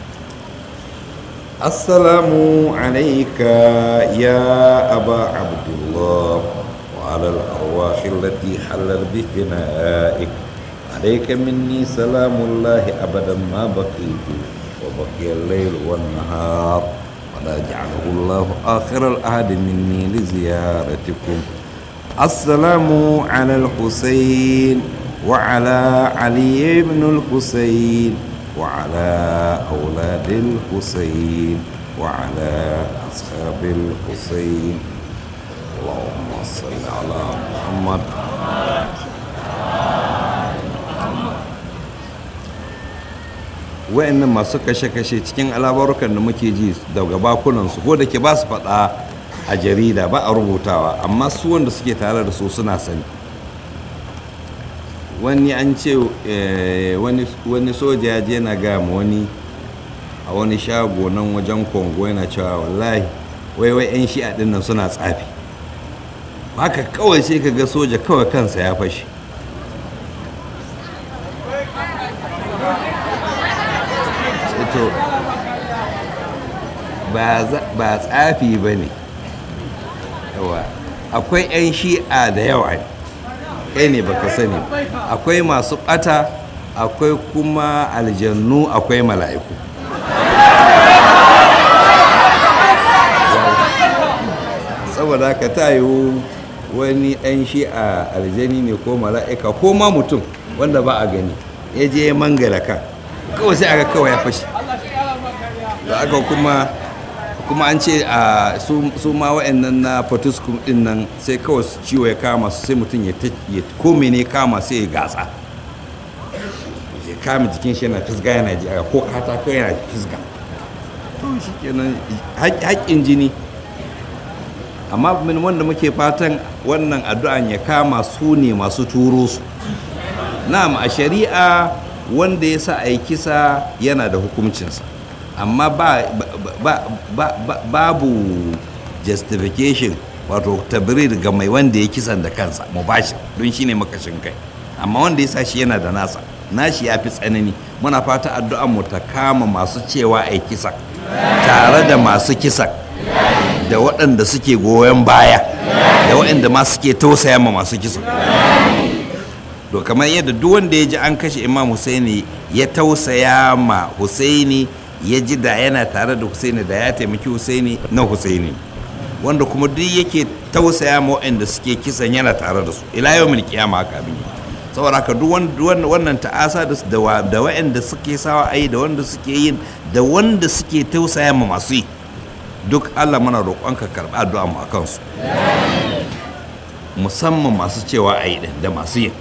[SPEAKER 1] السلام عليك يا أبا عبد الله وعلى الأرواح التي حلت بفنائك عليك مني سلام الله أبدا ما بقيت وبقي الليل والنهار ولا جعله الله آخر العهد مني لزيارتكم السلام على الحسين وعلى علي بن الحسين وعلى أولاد الحسين وعلى أصحاب الحسين اللهم صل على محمد wa'annan masu kashe-kashe cikin alabarukan da muke ji daga bakunansu ko da ke ba su faɗa a jarida ba a rubutawa amma su wanda suke tare da su suna sani wani an ce wani soja ya je na gama wani a wani shago nan wajen kongo yana cewa wallahi wai wai 'yan shi'a ɗin nan suna tsafi haka kawai sai ka ga soja kawai kansa ya fashe to ba tsafi ba ne akwai 'yan shi'a da yawa ne kai ne baka sani akwai masu ɓata akwai kuma aljannu akwai mala'iku saboda haka ta yiwu wani ɗan shi a aljani ne ko mala'ika ko ma mutum wanda ba a gani ya je ya mangala ka kawai sai aka kawai ya fashe da aka kuma kuma an ce a su ma wa'annan na fatuskum din nan sai kawai ciwo ya kama su sai mutum ya ko mene kama sai ya gasa ya kama jikin shi yana fisga yana ji aka ko katako yana fisga to shi kenan haƙƙin jini amma min wanda muke fatan wannan addu'an ya kama su ne masu turo su na'am a shari'a wanda ya sa a yi kisa yana da hukuncinsa amma ba, ba, ba, babu justification wato tabrir ga mai wanda ya kisan da kansa mubashir don shi ne makashin kai amma wanda ya sa shi yana da nasa nashi ya fi tsanani muna fata addu'an mu ta kama masu cewa a yi kisa tare da masu kisan da waɗanda suke goyon baya da waɗanda ma suke tausaya ma masu kisa to kamar yadda duk wanda ya ji an kashe imam husaini ya tausaya ma husaini ya ji da yana tare da husaini da ya taimaki husaini na husaini wanda kuma duk yake tausaya ma waɗanda suke kisan yana tare da su ila yau mil kiyama haka abin yi saboda haka duk wannan ta'asa da waɗanda suke sawa ayi da wanda suke yin da wanda suke tausaya ma masu yi duk allah mana roƙonka karɓi addu'a mu a kansu musamman masu cewa a yi da masu yin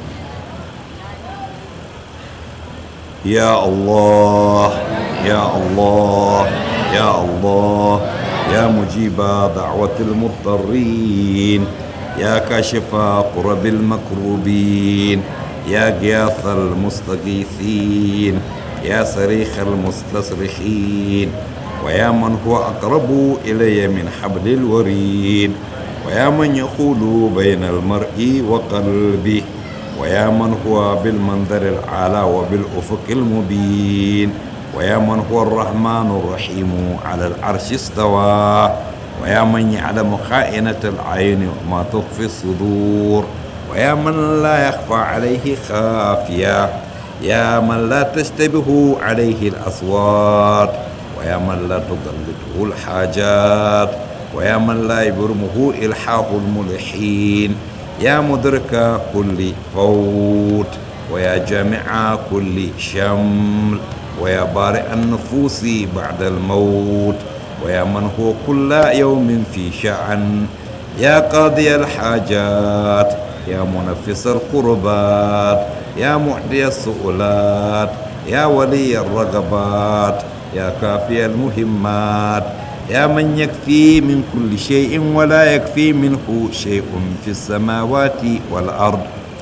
[SPEAKER 1] ya allah ya allah ya allah ya mujiba da'watil mutarrin ya kashifa qurabil makrubin ya giyathal mustaghithin ya sarikhal mustasrikhin ويا من هو أقرب إلي من حبل الوريد ويا من يقول بين المرء وقلبه ويا من هو بالمنظر الأعلى وبالأفق المبين ويا من هو الرحمن الرحيم على العرش استوى ويا من يعلم خائنة العين وما تخفي الصدور ويا من لا يخفى عليه خافية يا من لا تشتبه عليه الأصوات ويا من لا تضلته الحاجات ويا من لا يبرمه إلحاح الملحين يا مدرك كل فوت ويا جامع كل شمل ويا بارئ النفوس بعد الموت ويا من هو كل يوم في شأن يا قاضي الحاجات يا منفس القربات يا معدي السؤلات يا ولي الرغبات يا كافي المهمات يا من يكفي من كل شيء ولا يكفي منه شيء في السماوات والأرض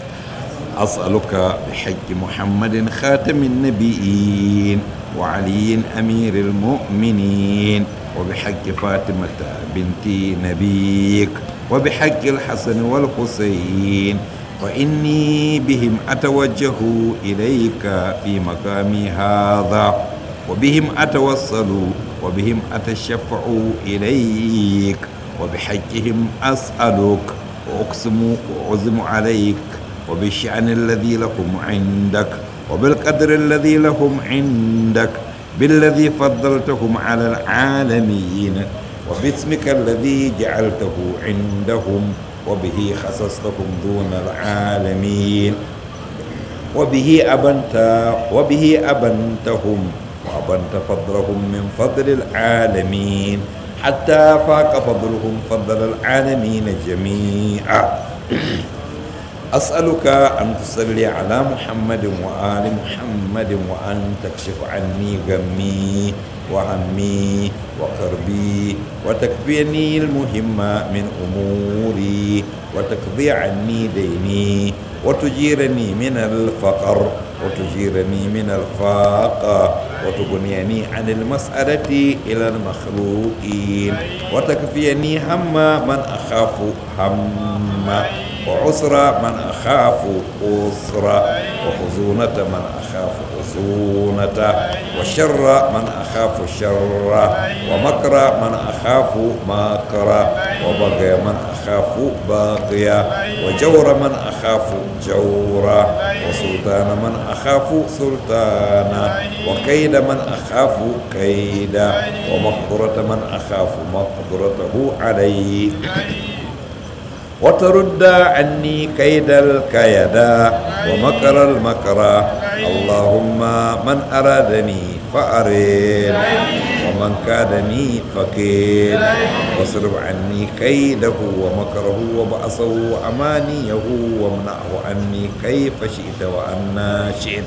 [SPEAKER 1] أسألك بحق محمد خاتم النبيين وعلي أمير المؤمنين وبحق فاطمة بنت نبيك وبحق الحسن والحسين فإني بهم أتوجه إليك في مقامي هذا وبهم أتوصل وبهم أتشفع إليك وبحقهم أسألك وأقسم وأعزم عليك وبالشأن الذي لهم عندك وبالقدر الذي لهم عندك بالذي فضلتهم على العالمين وباسمك الذي جعلته عندهم وبه خصصتهم دون العالمين وبه أبنت وبه أبنتهم وأبنت فضلهم من فضل العالمين حتى فاق فضلهم فضل العالمين جميعا أسألك أن تصلي على محمد وآل محمد وأن تكشف عني غمي وهمي وكربي وتكفيني المهم من أموري وتقضي عني ديني وتجيرني من الفقر وتجيرني من الفاقة وتغنيني عن المسألة إلى المخلوقين وتكفيني هم من أخاف هم وعسر من أخاف أسرة وخزونة من أخاف خشونته وشر من أخاف الشر ومكر من أخاف مكر وبغي من أخاف باغيا وجور من أخاف جورا وسلطان من أخاف سلطانا وكيد من أخاف كيدا ومقدرة من أخاف مقدرته عليه وترد عني كيد الكيدا ومكر المكر اللهم من أرادني فأرد ومن كادني فكيد واصرف عني كيده ومكره وبأسه وأمانيه وامنعه عني كيف شئت وأنا شئت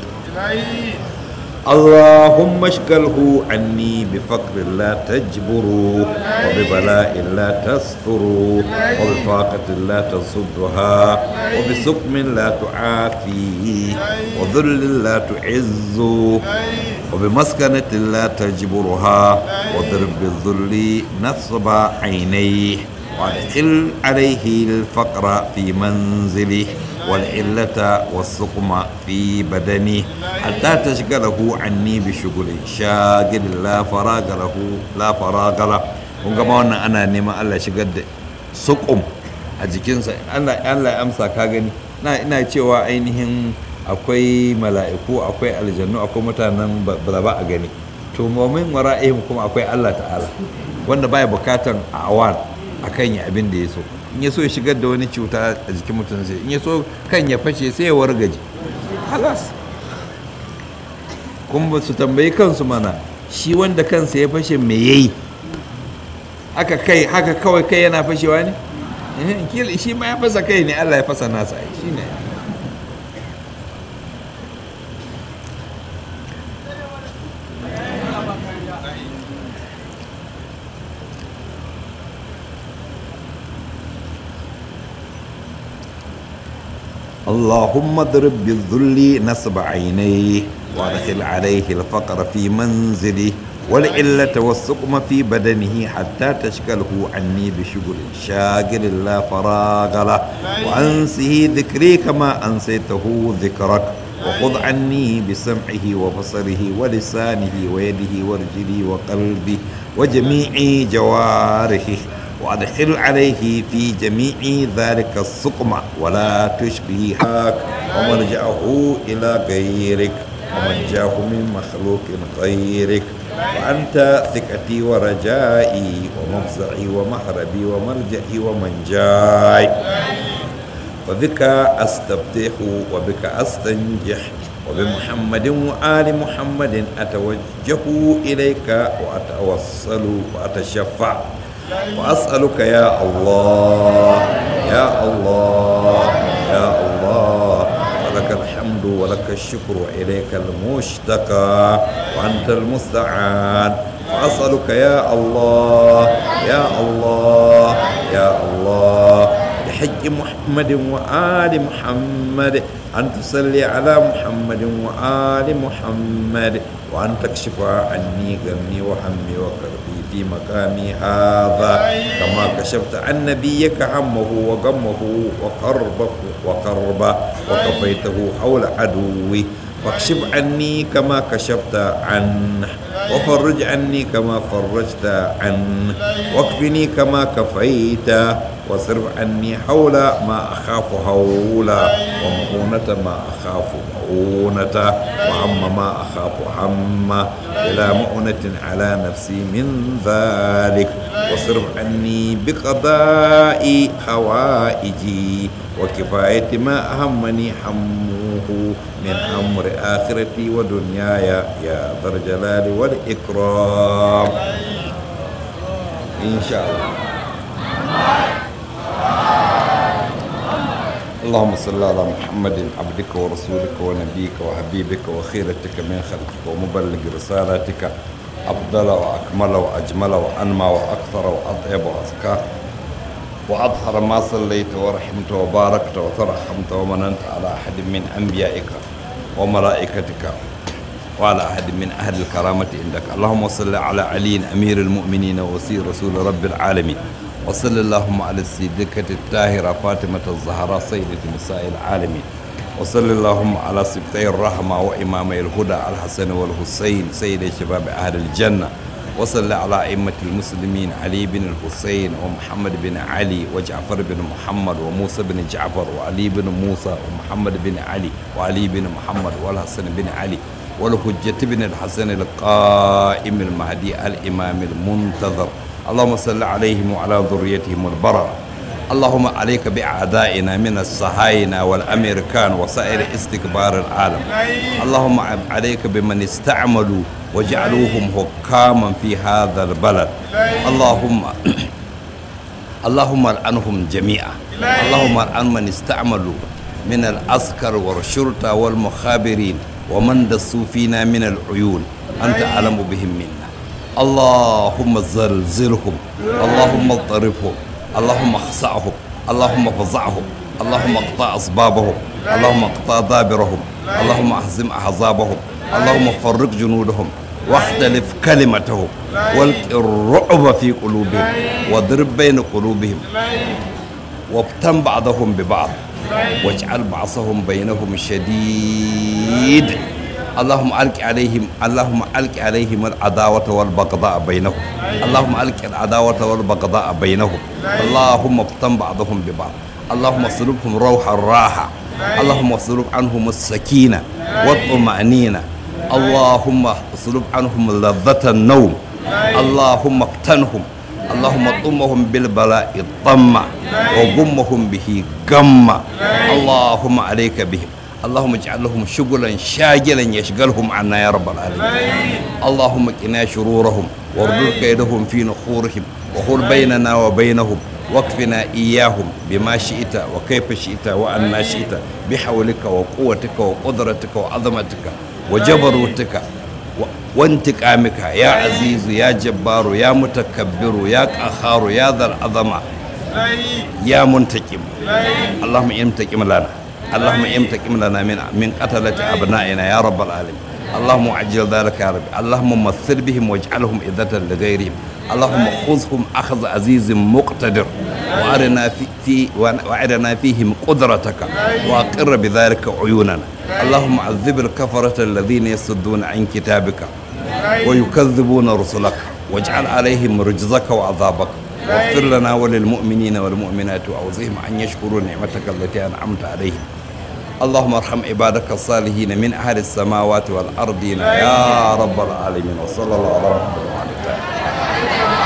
[SPEAKER 1] اللهم اشغله عني بفقر لا تجبر وببلاء لا تستر وبفاقة لا تصدها وبسقم لا تعافي وذل لا تعز وبمسكنة لا تجبرها وضرب بالذل نصب عينيه وادخل عليه الفقر في منزله والعلة والسقم في بدنه حتى تشغله عني بشغل شاغل لا فراغ له لا فراغ له kun gama wannan ana neman Allah shigar da sukum a jikinsa Allah ya amsa ka gani na ina cewa ainihin akwai mala'iku akwai aljannu akwai mutanen ba ba a gani to momin wara'ihim kuma akwai Allah ta'ala wanda baya bukatan awan akan ya abin da ya so in ya so ya shigar da wani cuta a jikin mutum sai in ya so kan ya fashe sai ya wargaji halas kuma su tambayi kansu mana shi wanda kansa ya fashe me yayi haka kai haka kawai kai yana fashewa ne shi ma ya fasa kai ne Allah ya fasa nasa shi ne اللهم اضرب بالذل نصب عينيه وادخل عليه الفقر في منزله والعلة والسقم في بدنه حتى تشكله عني بشغل شاغل لا فراغ له وأنسه ذكري كما أنسيته ذكرك وخذ عني بسمعه وبصره ولسانه ويده ورجله وقلبه وجميع جوارحه وادخل عليه في جميع ذلك السقم ولا تشبه هاك ومرجعه إلى غيرك ومن من مخلوق غيرك وأنت ثقتي ورجائي ومفزعي ومهربي وملجئي ومنجاي وبك أستفتح وبك أستنجح وبمحمد وآل محمد أتوجه إليك وأتوصل وأتشفع وأسألك يا الله يا الله يا الله ولك الحمد ولك الشكر وإليك المشتكى وأنت المستعان وأسألك يا الله يا الله يا الله بحج محمد وآل محمد أن تصلي على محمد وآل محمد وأن تكشف عني غمي وهمي وكربي في مقامي هذا كما كشفت عن نبيك همه وغمه وقربه وقربه وكفيته حول عدوي واكشف عني كما كشفت عنه وفرج عني كما فرجت عنه واكفني كما كفيت واصرف عني حول ما أخاف هولا ومؤونة ما أخاف مؤونة وهم ما أخاف هم إلى مؤونة على نفسي من ذلك واصرف عني بقضاء حوائجي وكفاية ما أهمني حمه من أمر آخرتي ودنياي يا ذا الجلال والإكرام إن شاء الله اللهم صل على محمد عبدك ورسولك ونبيك وحبيبك وخيرتك من خلقك ومبلغ رسالتك أفضل وأكمل وأجمل وأنمى وأكثر وأطيب وأزكى وأظهر ما صليت ورحمت وباركت وترحمت ومننت على أحد من أنبيائك وملائكتك وعلى أحد من أهل الكرامة عندك اللهم صل على علي أمير المؤمنين وسير رسول رب العالمين وصل اللهم على الصديقة الطاهرة فاطمة الزهراء سيدة نساء العالمين وصل اللهم على سبتي الرحمة وإمامي الهدى الحسن والحسين سيد شباب أهل الجنة وصل على أئمة المسلمين علي بن الحسين ومحمد بن علي وجعفر بن محمد وموسى بن جعفر وعلي بن موسى ومحمد بن علي وعلي بن محمد والحسن بن علي والحجة بن الحسن القائم المهدي الإمام المنتظر اللهم صل عليهم وعلى ذريتهم البررة اللهم عليك بأعدائنا من الصهاينة والأمريكان وسائر استكبار العالم اللهم عليك بمن استعملوا وجعلوهم حكاما في هذا البلد اللهم اللهم العنهم جميعا اللهم العن من استعملوا من العسكر والشرطة والمخابرين ومن دسوا فينا من العيون أنت أعلم بهم منا اللهم زلزلهم اللهم اضطربهم اللهم اخسعهم اللهم فزعهم اللهم اقطع اسبابهم اللهم اقطع دابرهم اللهم اهزم احزابهم اللهم فرق جنودهم واختلف كلمتهم والق الرعب في قلوبهم واضرب بين قلوبهم وابتم بعضهم ببعض واجعل بعضهم بينهم شديد اللهم ألق عليهم اللهم ألق عليهم العداوة والبغضاء بينهم اللهم ألق العداوة والبغضاء بينهم اللهم افتن بعضهم ببعض اللهم اصلبهم روح الراحة اللهم اصلب عنهم السكينة والطمأنينة اللهم اصلب عنهم لذة النوم اللهم اقتنهم اللهم طمهم بالبلاء الطمة وغمهم به غمة اللهم عليك بهم اللهم اجعل لهم شغلا شاغلا يشغلهم عنا يا رب العالمين اللهم قنا شرورهم واردد كيدهم في نحورهم وخل بيننا وبينهم واكفنا إياهم بما شئت وكيف شئت وأنا شئت بحولك وقوتك وقدرتك وعظمتك وجبروتك وانتقامك يا عزيز يا جبار يا متكبر يا قهار يا ذا العظمة يا منتقم اللهم انتقم لنا اللهم امتقم لنا من من قتلة أبنائنا يا رب العالمين اللهم عجل ذلك يا رب اللهم مثل بهم واجعلهم عزة لغيرهم اللهم خذهم أخذ عزيز مقتدر وأرنا في, في وأرنا فيهم قدرتك وأقر بذلك عيوننا اللهم عذب الكفرة الذين يصدون عن كتابك ويكذبون رسلك واجعل عليهم رجزك وعذابك واغفر لنا وللمؤمنين والمؤمنات وأوزهم أن يشكروا نعمتك التي أنعمت عليهم اللهم ارحم عبادك الصالحين من أهل السماوات والأرضين يا رب العالمين وصلى الله على محمد وعلى آله